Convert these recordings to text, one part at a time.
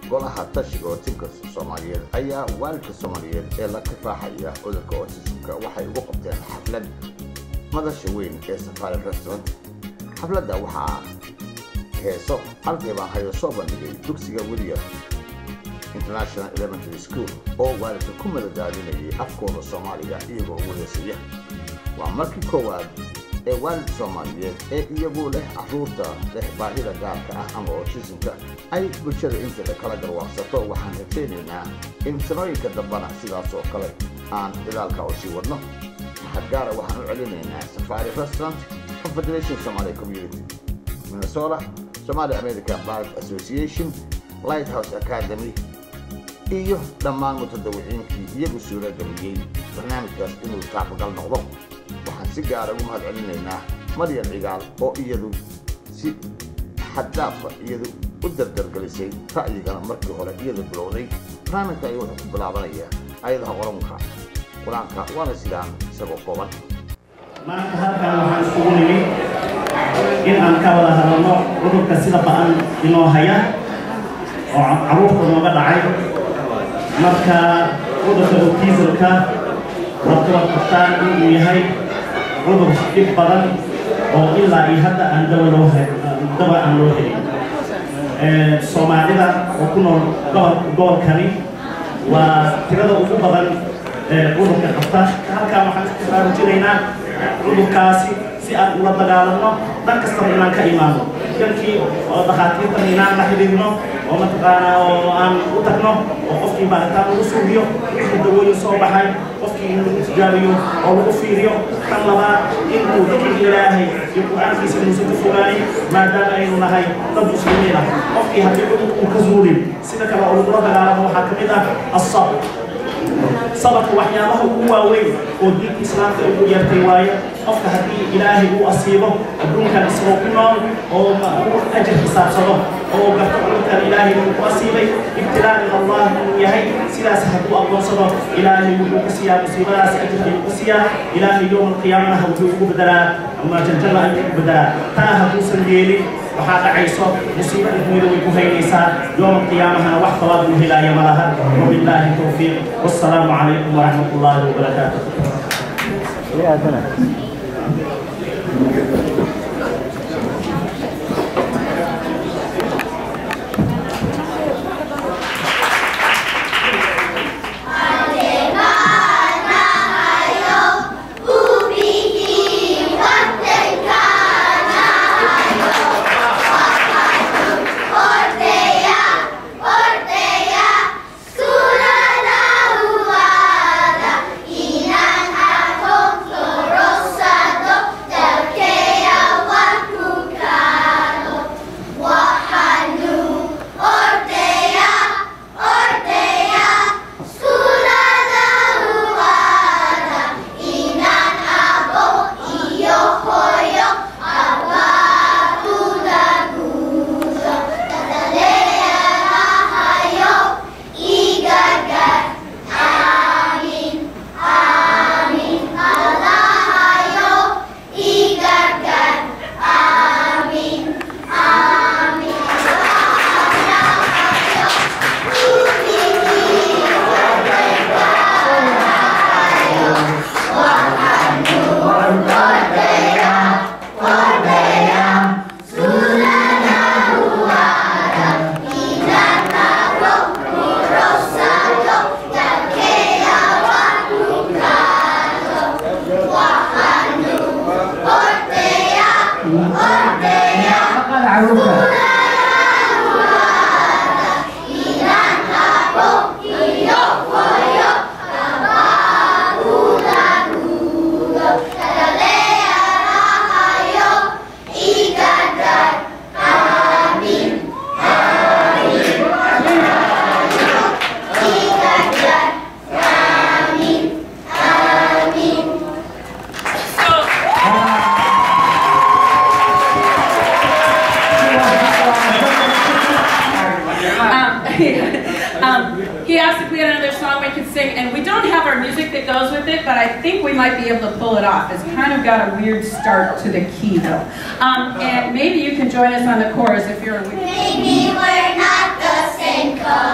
golaha tashiga ootimka soomaaliyeed ayaa waalidka soomaaliyeed ee la kifaaxaya cudurka otisimka waxay ugu qabteen xaflad madasha weyn ee safaari restaurant xafladda waxaa heeso halkay baan hayo soo bandhigay dugsiga william international elementary school oo waalidka ku madadaadinayay afkooda soomaaliga iyagoo wadasiya waa markii koowaad ee waalid soomaaliyeed ee iyagu leh carruurta leh baahida gaarka ah ama otisimka ay bulshada inteeda kala garwaaqsato waxaan rajaynaynaa in sanooyinka dambana sidaas oo kale aan dadaalka u sii wadno mahad gaara waxaan u celinaynaa safari restaurant confederation somalia community minnesota somali american bar association lighthouse academy iyo dhammaan mutadawiciinkii iyagu suura geliyey barnaamijkaas inuu taabagal noqdo waxaan si gaara ugu mahad celinaynaa maryam cigaal oo iyadu si xaddaafa iyadu u dardargelisay ra'yigana markii hore iyadu bilowday barnaamijka ayaa wuxuu ku bilaabanayaa ayadaha qoranka qur-aanka waana sidaan isagoo kooban maanta halkan waxaan isugu nimid in aan ka wada hadalno cudurka sida ba'an inoo haya oo caruurta nooga dhacay marka cudurka autismka dadka qabtaan inuu yahay cudur dhib badan oo ilaa iyo hadda aan dawa loo dawa aan loo helin soomaalida oo ku nool gobolkani waa tirada ugu badan cudurka qabta halkan waxaan ku baraarujinaynaa cudurkaasi si aan ula dagaalanno dhan kastaba inaan ka imaano dalkii oo dhakhaatiirtan inaan la xidhiirno oo mataqaanaa oo aan u tagno oo qofkii baaritaan lagu suubiyo wixii dawooyin soo baxay qofkii in lagu tijaabiyo oo lagu fiiriyo tan labaad inuu dikriga ilaahay iyo qur-aankiisa inuusan ka fogaanin maadaama aynu nahay dad muslimiin ah qofkii haddii cudurka uu ka zuulin sida kale oo lagula dagaalamo waxaa ka mid ah asabr sabarka waxyaabaha ugu waaweyn oo diinta islaamka ugu yeertay waaye qofka haddii ilaahay uu asiibo adduunkan isagoo ku nool oo uu ajar xisaabsado oo garto cudurkan ilaahay uu ku asiibay ibtilaa min allah inuu yahay sidaas hadduu aqoonsado ilaahay wuxuu ku siiyaa musiibadaas ajar ayuu ku siiyaa ilaahay yowma alqiyaamanaha wuxuu ugu bedelaa ama janjana ayuu ugu bedelaa taa hadduusan yeelin waxaa dhacayso musiibo adduunyada way ku haynaysaa yowma qiyaamahana wax qabaad uu helaaya ma laha wabilaahi towfiiq wassalaamu calaykum waraxmat ullaahi wabarakaatu um, he asked if we had another song we could sing, and we don't have our music that goes with it, but I think we might be able to pull it off. It's kind of got a weird start to the key, though. Um, and maybe you can join us on the chorus if you're. Maybe we're not the same color.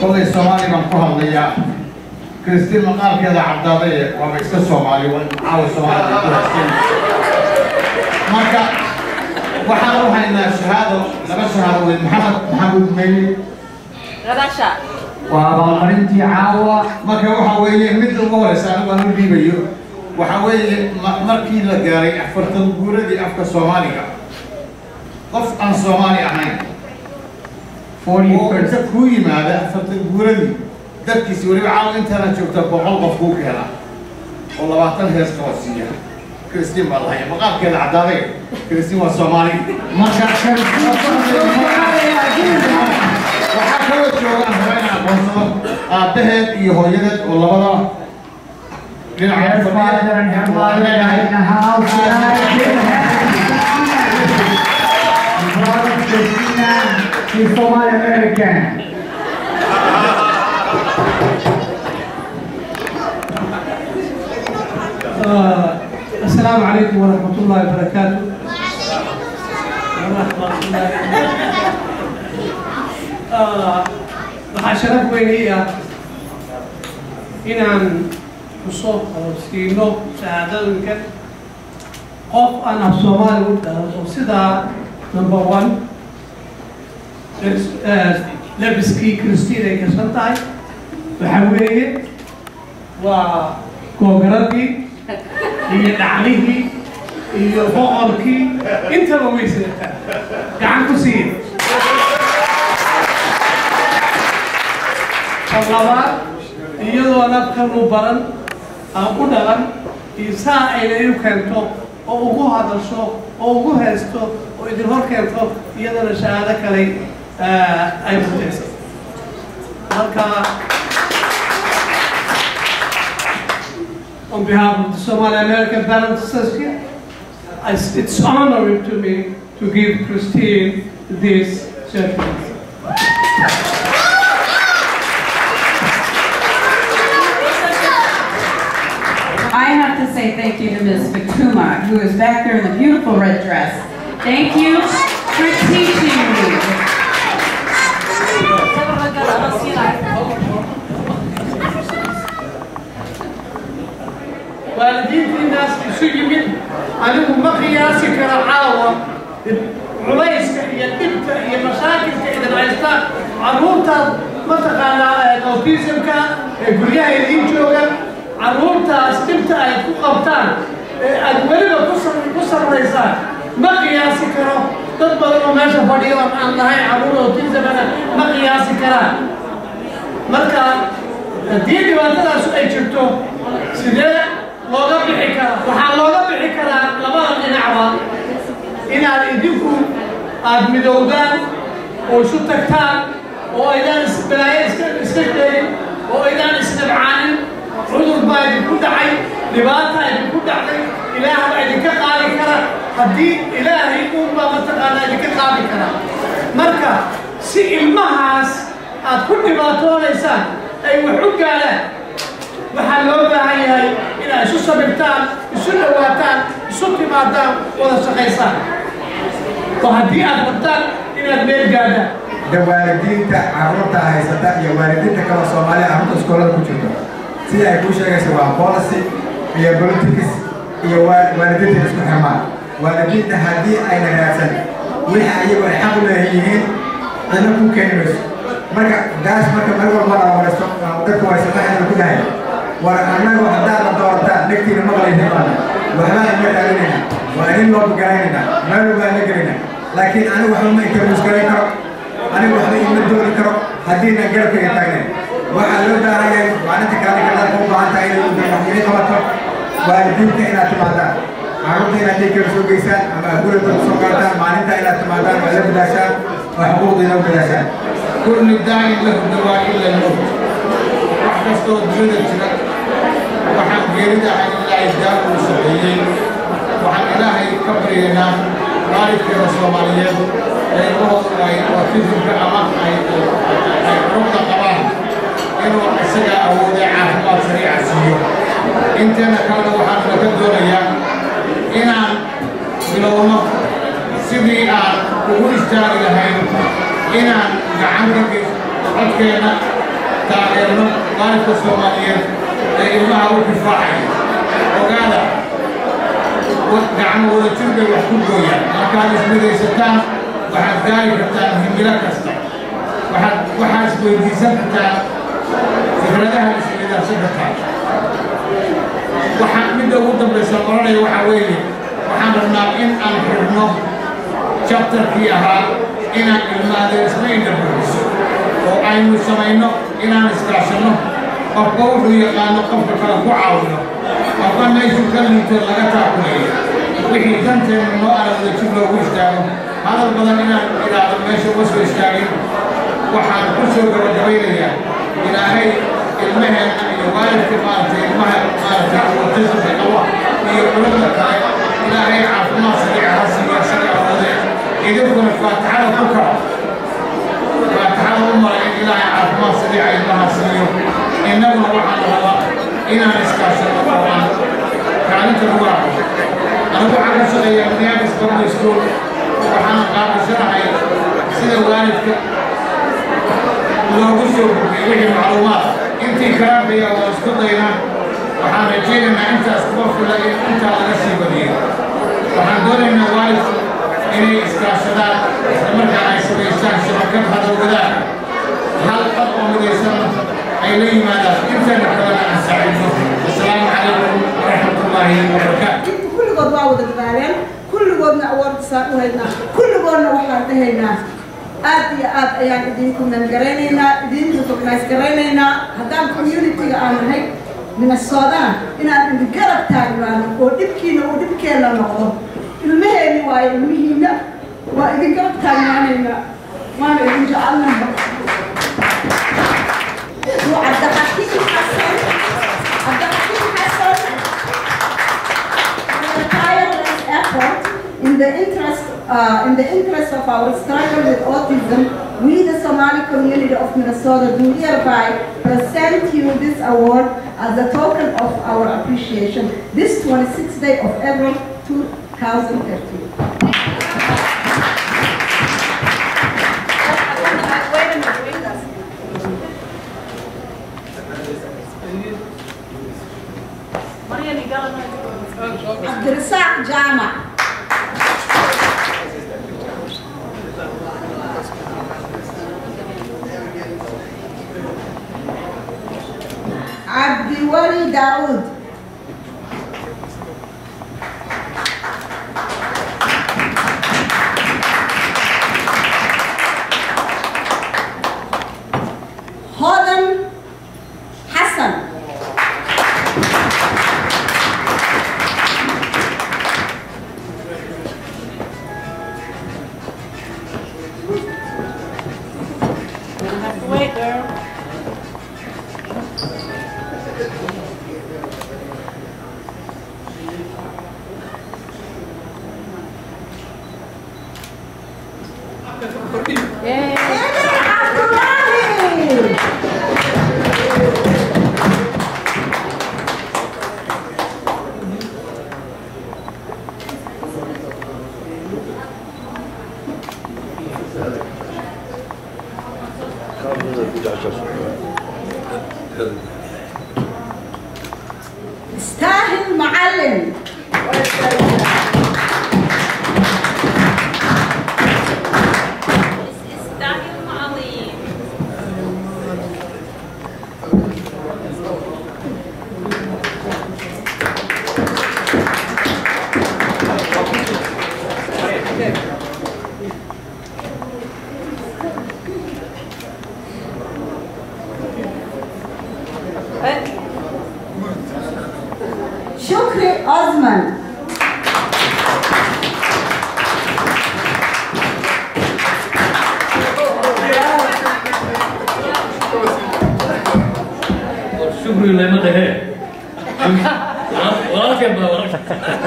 kollay soomaali baan ku hadlayaa kristiin maqaalkeeda cabdaadaye waaba iska soomaali waa caawa soomaali bay ku haysteen marka waxaan u haynaa shahaado laba shahaado weyn maxamed maxamuud meyli waa abaalmarintii caawa marka waxa weeye midda ugu horeysa anigu aan u dhiibayo waxa weeye ma- markii la gaaray afartan guuradii afka soomaaliga qof aan soomaali ahayn oo inta kuu yimaada afartan guuradii dadkiisi weliba caawa intaana joogta boqol qof kuu keena oo labaatan hees kala siiya kristiin baa lahaya maqaalkeeda caddaaday kristiin waa soomaali marka waxaa kaloo joogaan hore in aqoonsado aabbaheed iyo hooyadeed oo labada dhinaca Her father and her mother are in the house tonight. Brother Christina, she's Somali American. آه، السلام عليكم ورحمة الله وبركاته ورحمة الله آه، waxaa sharaf weyn ii ah inaan kusoo siino shahaadooyinka qof aan af soomaali u dhaho sidaa number one eh, labiskii kristiin ay karsan tahay waxaa weeye waa googaradii iyo dhaclihii iyo boqorkii intaba way sidataa gacan ku siiya tan labaad iyadoo nafkanu baran aan u dhalan iyo saa ayna iu keento oo ugu hadasho oo ugu haysto oo idin hor keento iyadana shahaado kale eh, ay mutayso marka on behalf of the Somali American Balance Association, I- it's honoring to me to give Christine this certificate. I have to say thank you to Ms. Fatuma, who is back there in the beautiful red dress. Thank you for teaching me. waalidiinta intaas isu yimid anigu ma qiyaasi kara caawa culayska iyo dhibka iyo mashaakilka idin haysta carruurtaad mataqaanaa autismka ee guryaha idiin jooga carruurtaas dhibta ay ku qabtaan ee aad weliba ku sam- ku sarraysaan ma qiyaasi karo dad badan oo meesha fadhiyo oo aan lahayn carruur autismana ma qiyaasi karaan marka haddii dhibaatadaas ay jirto sidee looga bixi karaa waxaa looga bixi karaa labada dhinacba inaad idinku aad midowdaan oo isu tagtaan oo aydaan isbalaayo iska iska gelin oo aydaan isnabcaanin cudur baa idinku dhacay dhibaata idinku dhacday ilaah baa idinka qaadi kara haddii ilaahay uunbaa mataqaanaa idinka qaadi kara marka si ilmahaas aad ku dhibaatoonaysaan ay wax u gaadhaan waxaa loo baahan yahay inaad isu sabirtaan isu dhawaataan isu timaadaan wada shaqaysaan oo haddii aad rabtaan inaad meel gaadhaan da waalidiinta carruurta haysata iyo waalidiinta kale soomaaliya carruurta iskoolada ku jirto sida ay kuu sheegaysa waa policy iyo politics iyo waa- waalidiinta isku xirmaan waalidiinta haddii ayna raadsan wixii ayagu ay xaq u leeyihiin cidna ku keeni mayso marka daas marka mar walba la waraysto dadka waysamaxayna ku dhahay war annagu haddaad la doorataan dhegtiina maqlaysa baana waxbaan ina raadinayna waa idin loo garaynayna meel baan la gelayna laakiin anigu waxba ma interviews garayn karo anigu waxba ima dooni karo haddiina garabkayga taagnayn waxaa loo baahan yahay maalinta kale kalaadka u baahan tahay inay waxyini qabato waalidiinta inaad timaadaan carruurta inaad daykeeda soo geysaan ama guriga soo qaataan maalinta inaad timaadaan oo la bilaashaan oo xuquuqdiina u bilaashaan كل داعي له دواء إلا الموت وحكستو دنيا جرا وحن جيردا عن الله يدار وسبيين وحن إلهي كبرينا مالك في الصوماليين لأنه أي وكذب كأمام أي أي ركض قباه إنه أسجى أو دعاء الله سريع سيو أنت أنا كان وحن نكدر يا إن بلونا sidii aan ugu istaagi lahayn inaan gacan ka geysto codkeena taageerno waalidka soomaaliyeed ee ilmaha u kifaacaya ogaada gacmo wada jir bay wax ku gooyaan markaad ismidaysataan waxaad gaari kartaan himilo kasta waxaad waxaad isweydiisan kartaan fikradaha isweydaarsan kartaan waxaan midda ugu dambaysa oranaya waxaa weeye waxaan rabnaa in aan xirno jabtarkii ahaa inaan ilmaada isma indhabuxiso oo aynu samayno inaan iskaashanno qofka wuxuu yaqaano qofka kale ku caawino qofka meeshuu ka liito laga taakuleeyo wixii danteenu noo aragda jib loogu istaago hadal badan inaan idhaahdo meesha uma soo istaagin waxaan ku soo gabagabaynayaa ilaahay ilmaheenna iyo waalidka maaragtay ilmaha maaragtay autismka qaba iyo culimada kale ilaahay caafimaad sariica ha siiya isaga awoodee idinkuna faatixada ku kaco faatixada u mara in ilaahay caafimaad sariica ilmaha siiyo innaguna waxaan rabaa inaan iskaashano oo aan kaalinta lagu aqo anigu waxaan ka shaqeeyaa minneapolis public school waxaana qaabashanahay sida waalidka loogu soo gudbiyey wixii macluumaad intii karaabaya waa isku daynaa waxaan rajaynaynaa intaas kuma fila in intaa laga sii badiyo waxaan doonaynaa waalidku inay iskaashadaan islamarkaan ay samaystaan shabakad hadowgadaan hal qad oo midaysanna ay la yimaadaan intana kalena aan saacidno asalaamu calaykum waraxmatullaahi wabarakaatu kulligood waa wada dadaaleen kulligoodna awoodisaan u haynaa kulligoodna waxaan dhahaynaa aad iyo aad ayaan idinku nangaraynaynaa idinku recognize garaynaynaa haddaan community-ga aan nahay minnesotana inaan idin garab taagnaano oo dhibkiina uu dhibkeenna noqdo ilmaheenni waayo ilmihiina waa idin garab taagnaanaynaa waana idin jecelnaha cabdixakiim xasan cabdixakiim xasan tireless effort in the interest uh, in the interest of our struggle with autism, we the Somali community of Minnesota do hereby present you this award as a token of our appreciation this 26th day of April 2013. Abdurrazak Jama. Abdiwali Daoud. Hodan Hassan. Wait, girl. Yay. Abdullahi. استاهل معلم شكري أزمن شكرا لما ده وراك يا ابا وراك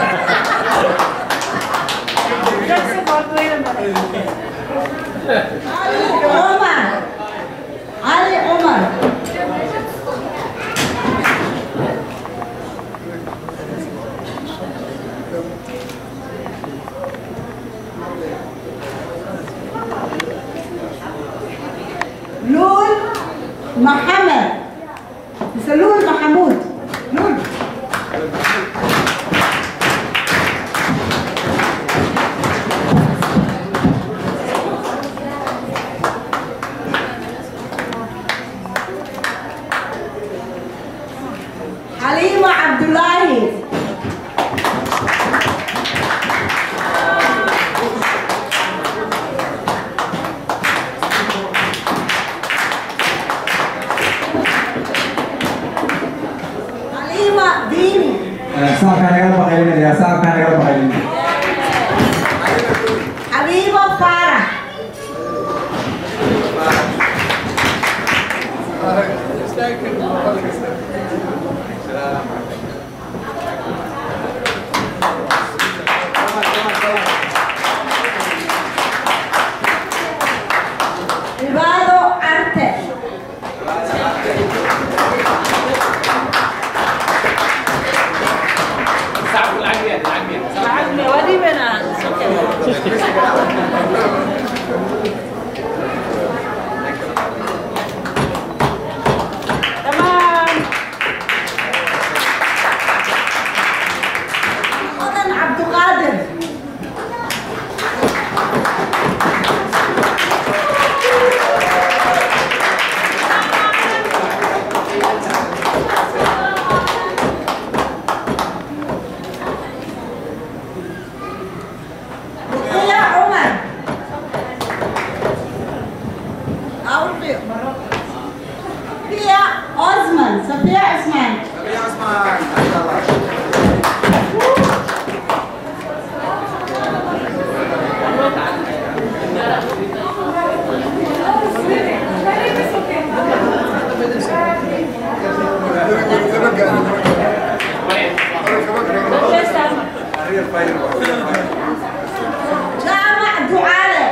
علي عمر علي عمر لول محمد mise luul maxamuud luul xaliima cabdulaahi xaliima diini saabkaan nagala baqaynaya saabkaan nagala baqaynaya xabiibo faarax cibaado carte odan cabduqaadir ruqiya cumar awrqiyo Safiya Osman Safiya Osman جامع دعالة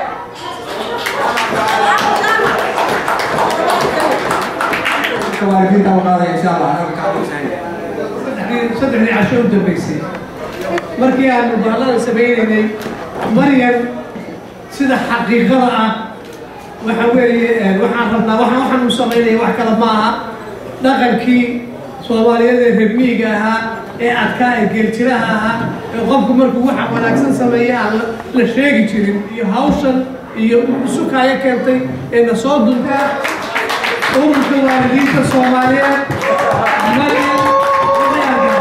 waalidiinta u qaadaya insha allah anaga kaa qorsheynaya saddexdii casho u dambeysay markii aanu baallada samaynaynay maryam sida xaqiiqada ah waxa weeye waxaan rabnaa waxaan waxaan u samaynaya wax kale ma aha dhaqankii soomaaliyeed ee reer miyiga ahaa ee adkaa ee geeljiraha ahaa ee qofku markuu waxa wanaagsan sameeya aan la- la sheegi jirin iyo hawshan iyo sukaayo keentay ee na soo dunta ururka waalidiinta soomaaliyeed maryam Maryam.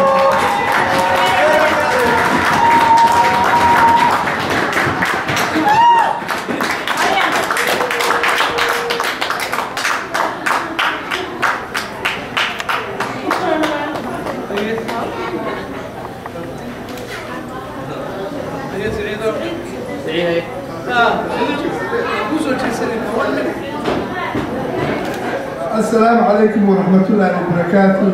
السلام عليكم ورحمة الله وبركاته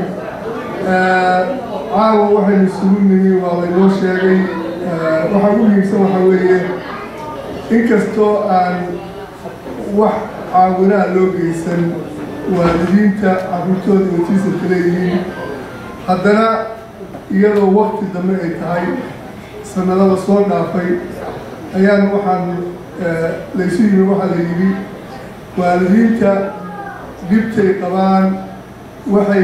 caawa waxaynu isugu nimi waa laynoo sheegay waxaa u muhiimsan waxaa weeye inkastoo aan wax caawinaa loo geysan waalidiinta carruurtooda watiisanka leeyihiin haddana iyadoo wakti dambe ay tahay sanadada soo dhaafay ayaan waxaan laysu yimi waxaa la yidhi waalidiinta dhibtay qabaan waxay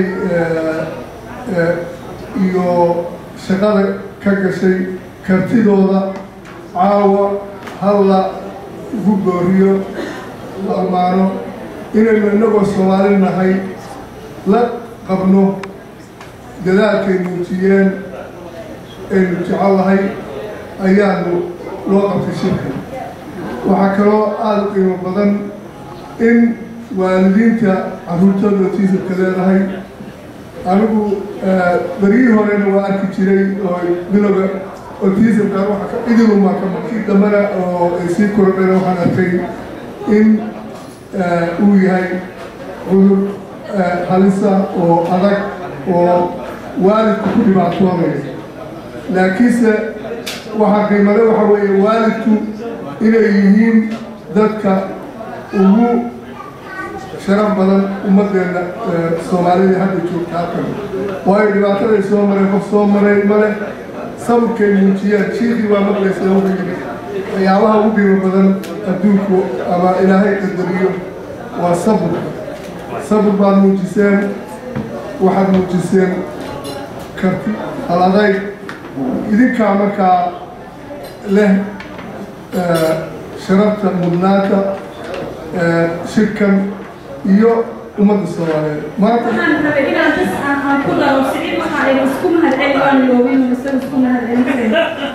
iyo shaqada ka gashay kartidooda caawa halla ugu gooriyo la ammaano inaynu innagoo soomaali nahay la qabno dadaalkay muujiyeen aynu jecellahay ayaanu loo qabtay shirkan waxaa kaloo aada u qiimo badan in waalidiinta carruurtooda otiisabka leedahay anigu berihii horena waa arki jiray oo bilowga otiisabka idiluma ka markii dambena oo ay sii korodheen waxaan arkay in uu yahay cudur halisa oo adag oo waalidku ku dhibaatoonaya laakiinse waxaa qiimale waxa weeye waalidku inay yihiin dadka ugu sharaf badan ummaddeena soomaalida hadda joogta halkan waayo dhibaataday soo mareen qof soo maray male sabirkay muujiyaan shiikii baa maqlaysa wuxuu yidhi waxyaabaha ugu qiimo badan adduunku ama ilaahay qadariyo waa sabirka sabir baad muujiseen waxaad muujiseen karti hal adayg idinkaa markaa leh eh, sharafta mudnaanta eh, shirkan iyo ummadda soomaaliyeed maanta waxaan rabay inaan bas aan aan ku daro siciid waxaa idin isku mahadceli waan loobin isaga isku mahadcelin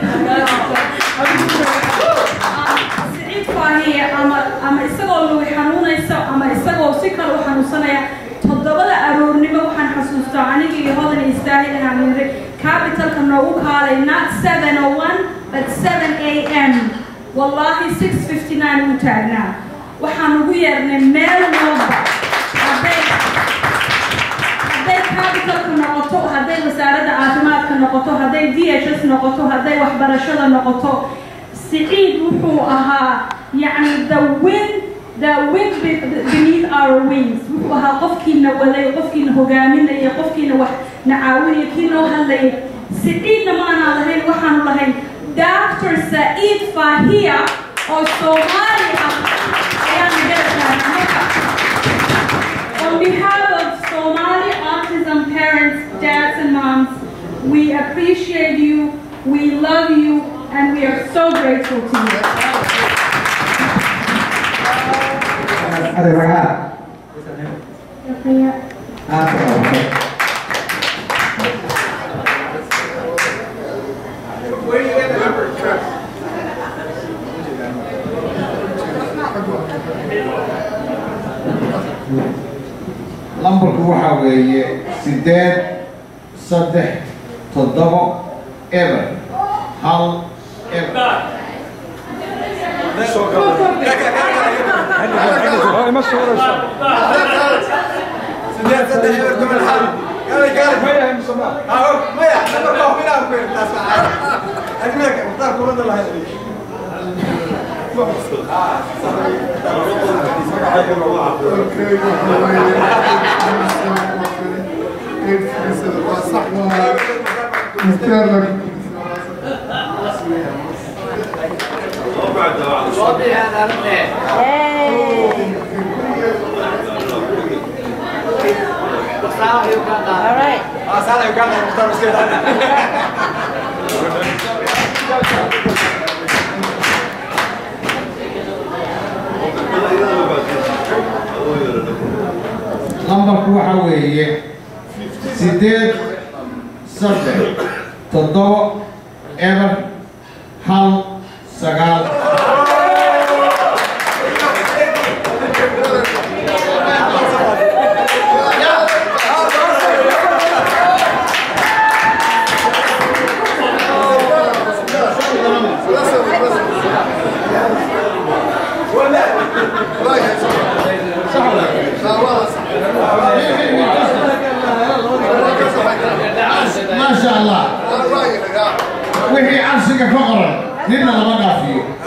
siciid faahiye ama ama isagoo lugi xanuunaysa ama isagoo si kale u xanuunsanaya toddobada aroornimo waxaan xasuustaa aniga iyo hodan istaahil inaan yiri capitalka noogu kaalay not 701 but 7 am wallahi 659 uu taagnaa waxaan ugu yeernay meel walba hadday hadday capitalka noqoto hadday wasaaradda caafimaadka noqoto hadday d h s noqoto hadday waxbarashada noqoto siciid wuxuu ahaa yacni the wind the wind be- beneath our wings wuxuu ahaa qofkiina waday qofkiina hogaaminaya qofkiina wax na caawinaya kii noo hadlayay siciidna maanaan lahayn waxaanu lahayn dr saciid fahiya oo soomaali ah ayaanu garataana marka On behalf of Somali autism parents, dads, and moms, we appreciate you, we love you, and we are so grateful to you. adeegaha Shukriya. aad ka qabatay lambarku waxaa weeye sideed saddex toddobo eber hal eber All right. lambarku waxaa weeye sideed saddex toddobo eber hal sagaal maasha allah wixii cabsiga ka qoran ninna lama dhaafiyo